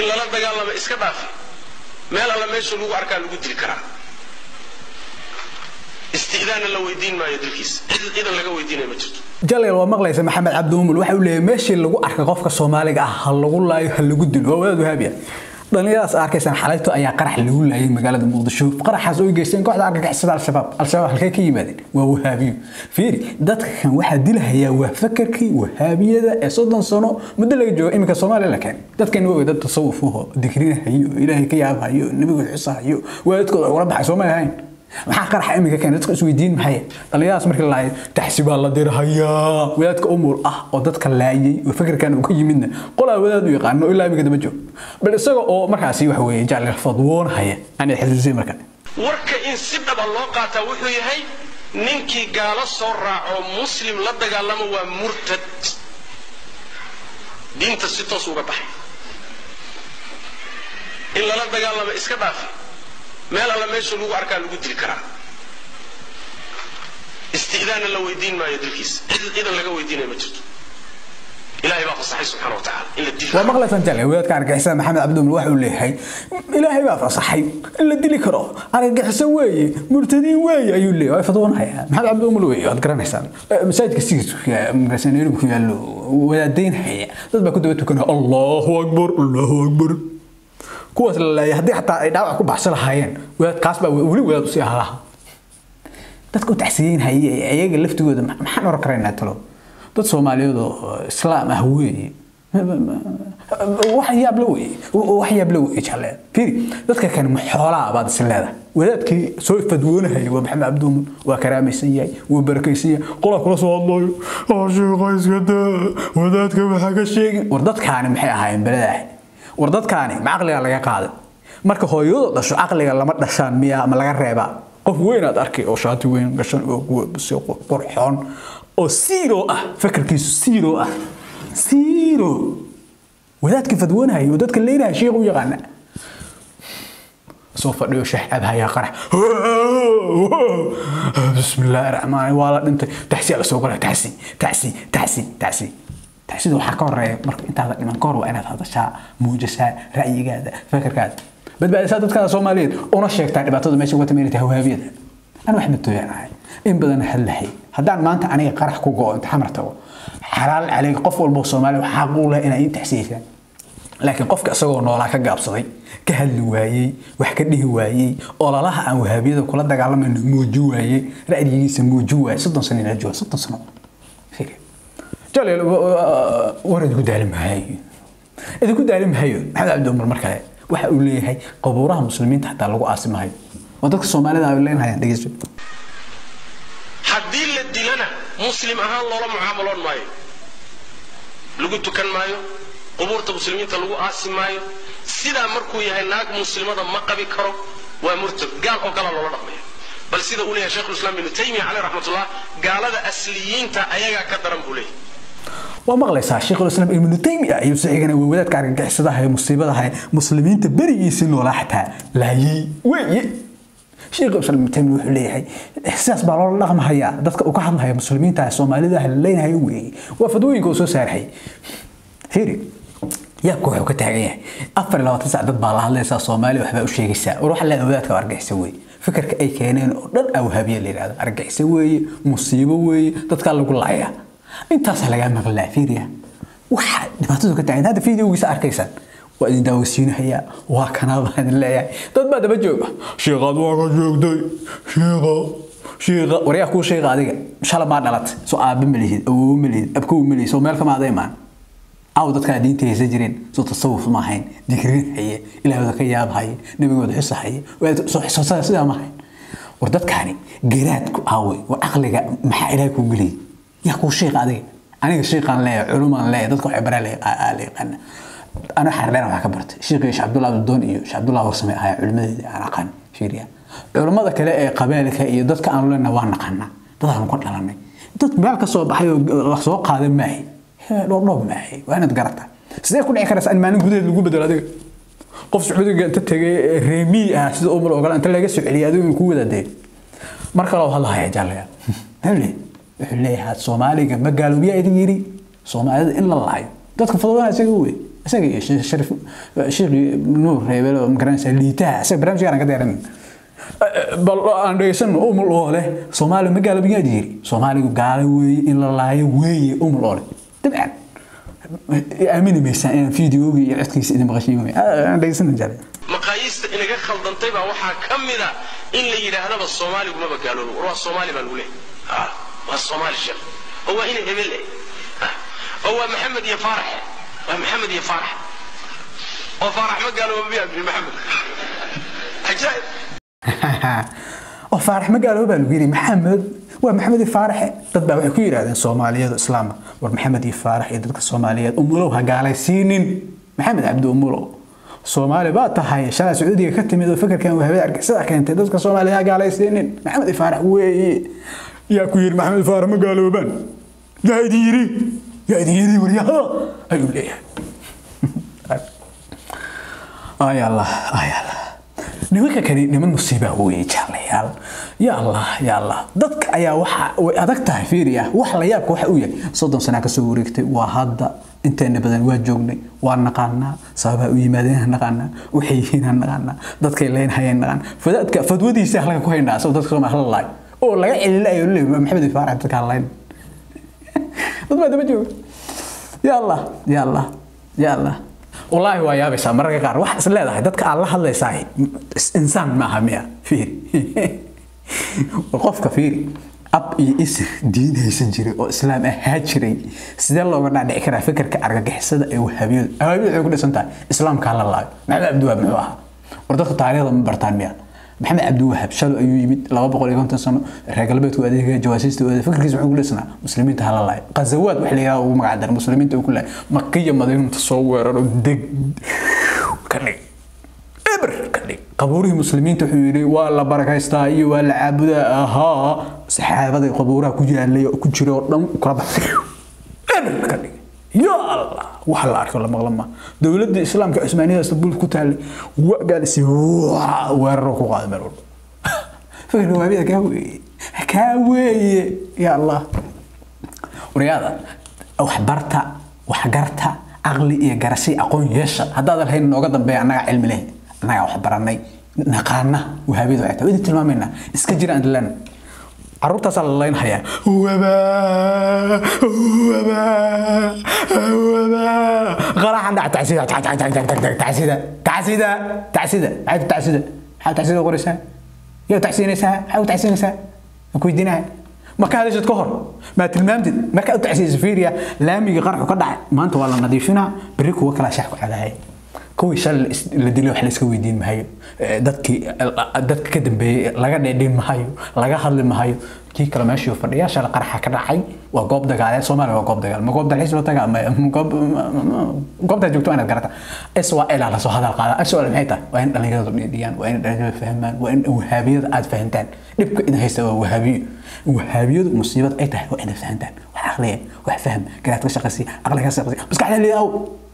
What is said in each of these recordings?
in lala dagaalamo iska dhaafi meel alla meesha lagu arkaa lagu dili karaa isti'daanna la weydiin maayo dilkiisa cidan laga weydiinaya ma jirto jaleel waa maqlaysa maxamed cabdi umul waxa uu leeyahay meeshii lagu arkay qofka soomaaliga ah ha lagu laayo ha lagu dilo waa wadaad wahaabiya dhalinyaradaas arkaysaan xalayto ayaa qarax lagu laayay magaalada muqdisho qaraxaas oo geysteen kooxda argagixisada al-shabaab al-shabaab halkay ka yimaadeen waa wahaabiyo fiiri dadka kan waxaa dilahayaa waa fakarkii wahaabiyada ee soddon sano muddo laga joogo iminka soomaaliya la keenay dadkan waa dad tasawufuho dikrinahayo ilaahay ka yaabhayo nebigooda xusahayo waalidkooda ugala baxay soomay ahayn maxaa qaraxa iminka keenay dadka isweydiin maxay dhalinyaradaas markii la laayay taxsibaa la dirhayaa wadaadka umul ah oo dadka laayay oo fikirkan uu ka yimidna qolaa wadaad u yaqaano ilaa iminka dama joogo bal isaga oo markaasi waxa weeye jaclil fadwoonhaya anay xasuusay marka warka in si dhaba loo qaataa wuxuu yahay ninkii gaalo soo raaco muslim la dagaalamo waa murtad diinta si toos uga baxay in lala dagaalamo iska dhaafi meel alla meesha lagu arkaa lagu dili karaa isti'daanna la weydiin maayo dilkiisa cidan laga weydiinaya ma jirto ilaahay baa fasaxay subxaana watacaala in la dili waa maqlaysaan jale wadaadka argagixisada maxamed cabdiumul waxa uu leeyahay ilaahay baa fasaxay in la dili karo argagixiso weeye murtadiin weeye ayuu leeyahay waa fadwoonhaya maxamed cabdiumul weeye waad garanaysaan masaajidka sigiisa markaas nairobi ku yaallo wadaadaynhaya dad baa ku daba tukanaya allahu akbar allahu akbar kuwaas la leeyahay haddii xataa ay dhaawac ku baxsan lahaayeen wadaad kaas baa weli wadaad usii ahaa dadka u taxsiyeynhaya iyaga laftigooda maxaan oran karaynaa talo dad soomaaliyeed oo islaam ah weeye wax yaab la weeye wax yaab la weeye jalle fiiri dadka kan xoolaa baad is leedahay wadaadkii soo fadwoonahaya waa maxamed cabduumun waa karaamaysan yahay waa barakaysan yahay qolaa kula soo hadlayo oo sheekha iska daa wadaadka waxaa ka sheegin war dadkaani maxay ahaayeen beladaah war dadkaani ma caqliga laga qaaday marka hooyadu dhasho caqliga lama dhashaan miya ama laga reebaa qof weyn aad arkay oo shaati weyn gashan oo qurxoon oo siiro ah fakarkiisu siiro ah siiro wadaadkii fadwoonahaya oo dadka leynahaya sheekh u yaqaana soo fadhiyo shax abhaya qarax bismillaahi raxmaan waa la dhintay taxsi la soo galay taxsi taxsi taxsi taxsi taxsida waxaa ka horeeya marka intaada dhiman ka hor waa inaad hadashaa muujasaa ra'yigaada fakarkaada badbaadisaa dadkaada soomaaliyeed una sheegtaa dhibaatada meesha uga tameynata hawaabiyada أنا واحد متوين هاي إن بدنا هالهي هدان ما أنت أنا قرح كوجو أنت حمر تو حلال عليك قف والبوصومالي وحقوله إن أنت تحسيسا لكن قفك أسوأ نولا كجاب صدي كهل وايي وحكده وايي ولا لها أن وهابية كل ده قال من موجو وايي رأيي سموجو وايي صدق سنين الجوا صدق سنة فيك جالي ورد كده علم هاي إذا كنت علم هاي محمد عبد عمر مركز waxa uu leeyahay qabuuraha muslimiinta xataa lagu aasimahayo oo dadka soomaalida ay leenayaan dhegeyso haddii la dilana muslim ahaan loola mucaamaloon maayo lagu tukan maayo qubuurta muslimiinta lagu aasi maayo sidaa markuu yahay naag muslimada ma qabi karo waa murtad gaal oo kala loola dhaqmaya bal sida uu leeyahay sheikhulislaam ibnu taymiya caleyh raxmatullah gaalada asliyiinta ayagaa ka daran buu leeyahay waa maqlaysaa sheekhulislaam ibnu taymiya ayuu sixigana waa wadaadka argagixisadaha ee musiibadaha ee muslimiinta berigiisii noolaa xataa laayay weeye sheekh islaam ibnu taymiya wuxuu leeyahay sidaas baa loola dhaqmahayaa dadka uu ka hadlahaya muslimiinta soomaalida la leenahayo weeye waa fadwooyinka uu soo saarhay fiiri yaabka wuxuu ka taagan yahay afar iyo labaatan sac dad baa la hadlaysaa soomaali waxbaa u sheegaysaa war waxa leedahay wadaadka argagixisa weeye fikirka ay keeneen oo dhan awhaabiya la yidhahdo argagixisa weeye musiibo weeye dadkaa lagu laayaa intaasaa lagaa maqlaa fiiriya waxa dhibaatadu ka taagan hadda fideogiisa arkaysaan waa idin daawasiinahayaa waa kanaa baa idin leeyahay dad baa daba jooga sheekaad waa ka joogtay sheeka sheeka waryaa kuu sheega adiga shala maa dhalatay soo aabe ma lihid awoowe ma lihid abkow ma lihid soo meel kama aday maan aw dadkaa diinta haysan jireen soo tasawuf ma ahayn digrin haye ilaahooda ka yaab haye nabigooda xusa haye sidaa ma ahayn war dadkaani garaadku aawey war caqliga maxaa ilaahay kuu geliyay yaa kuu sheeqa adiga aniga sheeqaan leeyahay culumaan leeyahay dadka waxay baraa la yaqaana ana xardheer waxaa ka bartay sheekhi sheekh cabdullahi abdudoon iyo sheekh cabdullahi warsame ahaa culimadeeda aan aqaan fiiriya culimmada kale ee qabeelka iyo dadka aan leenahay waa naqanaa dadaan ku dhalanay dad meel ka soo baxay oo la soo qaaday maahay dhoobdhoob maahay waa inaad garataa sidee ku dhici karaysa in maalin gudaheed lagu bedelo adiga qof sacuudiga inta tegay reemii ah sida umar oo kale inta laga soo celiyay adigu ku wadaadee mar kale oo hadlahaya jaalaya wuxuu leeyahay soomaaliga ma gaaloobiyaa idin yidhi soomaalida in la lahayo dadka fadwanaha isaga wey isaga iyo Sheekh sharif sheekhi nuur reebel oo magaranaysa liitaha isaga barnaamijkan ka dheeran bal aan dhegeysano umul oo leh soomaali ma gaalo biyaa jiri soomaaligu gaalo weeye in la laayo weeye umul oo leh dabcan aamini maysaan inaan fiidiyoogii iyo codkiisa idin maqashiin wey aan dhegeysano jale maqaayiista inaga khaldantay baa waxaa ka mida in la yidhaahdaba soomaaligu maba gaaloobo war waa soomaali baa lagu leeyahay Ah, waa soomaali sheekh oo waa ina hebel eh Ah, oo waa maxamed iyo faarax waa maxamed iyo faarax oo faarax ma gaaloobo miyaa bini maxamed cajaa'ib oo faarax ma gaalo baa lagu yidhi maxamed waa maxamed iyo faaraxe dad baa waxay ku yidhahdeen soomaaliyadu islaama war maxamed iyo faarax iyo dadka soomaaliyeed umulow ha gaalaysiinin maxamed cabdi umulow soomaali baa tahay shalay sacuudiga ka timid oo fikirkan wahabada argixisada keentay dadka soomaaliya ha gaalaysiinin maxamed iyo faarax weeye yaa ku yidhi maxamed iyo faarax ma gaaloobaan yaa idin yidhi yaa idin yidhi waryaha ayuu leeyahay ay allah ay allah nimanka kani niman musiiba weeye jaalayaal ya allah ya allah dadka ayaa waxa way adag tahay fiiriya wax la yaabka waxa uu yahay soddon sana ka soo wareegtay waa hadda inteena badan waa joognay waa naqaanaa sababaha u yimaadeen ha naqaanaa waxay yihiin ha naqaanaa dadkay leyn hayeen naqaan fadaadka fadwadiisa halka ku haynaa asagoo dadka soomaa hala laay oo laga celilayo leey maxamed faarax dadka halayn dad baa daba jooga ya allah ya allah ya allah والله waa yaabaysaa mararka qaar wax is leedahay dadka aad la hadlaysaa insaan maaha miya fiiri qofka fiiri ab iyo isir diin haysan jiray oo islaam ahaa jiray sidee looga dhaadhici karaa fikirka argagixisada ee wahaabiyadu wahaabiyadu waxay ku dhisan tahay islaamka hala laayo maxamed cabdiwahaab muxuu ahaa war dadka taariikhda ma bartaan miya maxamed cabdiwahaab shalo ayuu yimid laba boqol iyo konton sano reer galbeedku adeegaya jawaasiista u adeeg fikirkiisa wuxuu ku dhisnaa muslimiinta hala laayo qazawaad wax la yidhaha ugu magac daray muslimiinta uu ku laayay makiya madiinta soo weeraro deg ka dhig eber ka dhig qabuurihii muslimiinta wuxuu yidhi waa la barakaystaa iyo waa la caabudaa ahaa saxaabada qabuuraha ku yaalay oo ku jira oo dhan kala baxay eber ka dhig ya allah wax la arko la maqla ma dowladda islaamka cusmaaniyada istanbul ku taalay waa gaalisi weeraro ku qaaday meel walba fikirka waabida kaa weeye kaa weeye ya allah waryaada waxbarta waxgarta caqli iyo garashay aqoon yeesha haddaadan lahayn nooga dambeeya annagaa cilmi leh annagaa wax baranay naqaana wahaabiyada waxay tahay idin tilmaamaynaa iska jira aan dilaan caruurtaasaa la laynhayaa wabaa wabaa wabaa qaraxan dhac tacsida tacsida tacsida tacsida maxay tacsida maxaa tacsida qoraysaa yaa tacsiinaysaa maxaa u tacsiinaysaa ma ku weydiinahay ma ka hadashad ka hor ma tilmaamtid markaa u tacsiisa fiiriya laamiga qaraxu ka dhacay maanta waa la nadiifinaa berri kuwa kalaa shax ku cadahay kuwii shalay la dilay wax la iska weydiin mahayo dadkii dadka ka dambeeyey laga dheedhin mahayo laga hadli mahayo kii kale meeshii fadhiya shalay qaraxa ka dhacay waa goob dagaaleed soomaaliya waa goob dagaal ma goob dalxiis loo tagaa ma goob goobtaa joogto inaad garata is waa ilaa lasoo hadal qaada is waa maxay tahay waa in dhallinyaradu dhidhiyaan waa in dhallinyaradu fahmaan waa in wahaabiyada aad fahantaan dhibka idin haysta waa wahaabiyo wahaabiyadu musiibad ay tahay waa inaad fahantaan wax aqliya wax fahm garaad ka shaqaysi aqli ka shaqaysi maskaxda liidaw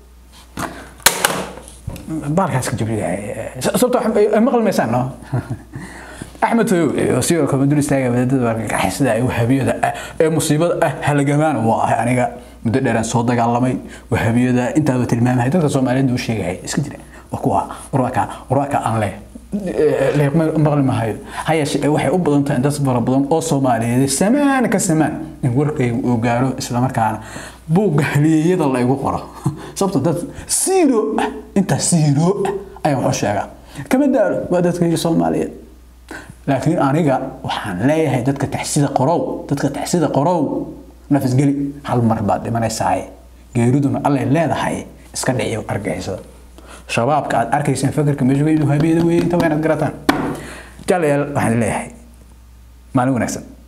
baalkaas ka jabriya sababtoo maqli maysaan no axmed toyow sidoo kale dul istaaga wadaadada argagixisada ee wahaabiyada ee musiibada ah halagamaan waa ahay aniga muddo dheeraan soo dagaalamay wahaabiyada intaaba tilmaamahay dadka soomaaliyeed uu sheegay iska jira waa kuwa warwaaka warwaaka aan leh maqli mahayo hayeeshe waxay u badan tahay dad fara badan oo soomaaliyeed samaan ka samaan in warkayga uu gaaro islamarkaana buugga haliyeyada la igu qoro sababto dad siiro ah intaa siiro ah ayaan waxu sheegaa kama daalo waa dadkayga soomaaliyeed laakiin aniga waxaan leeyahay dadka taxsida qorow dadka taxsida qorow nafisgeli hal mar baad dhimanaysaa geeriduna allay leedahay iska dhiciyo argixisada shabaabka aad arkaysaan fakarka meesha habiyada weeye inta waa inaad garataan jalayaal waxaan leeyahay maalin wanaagsan